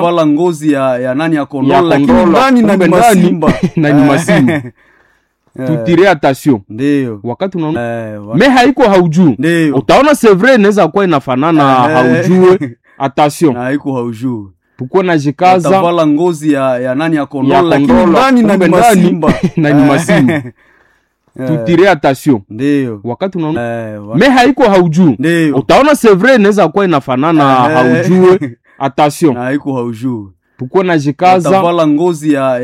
wala ngozi ya, ya nani ya ya kondola lakini kondola ndani na kumbe ni ndani masimba na ni masimba tutire attention ndio wakati unaona Eh, wa- me haiko haujuu ndio utaona c'est vrai inaweza kuwa inafanana Eh. haujue attention na haiko haujuu tukuwe na jikaza watavala ngozi ya, ya nani ya ya kondola lakini kondola ndani na kumbe ni ndani masimba na ni masimba tutire attention ndio wakati unaona Eh, wa- me haiko haujuu ndio utaona c'est vrai inaweza kuwa inafanana Eh. haujue attention na haiko haujuu tukuwe na jikaza watavala ngozi ya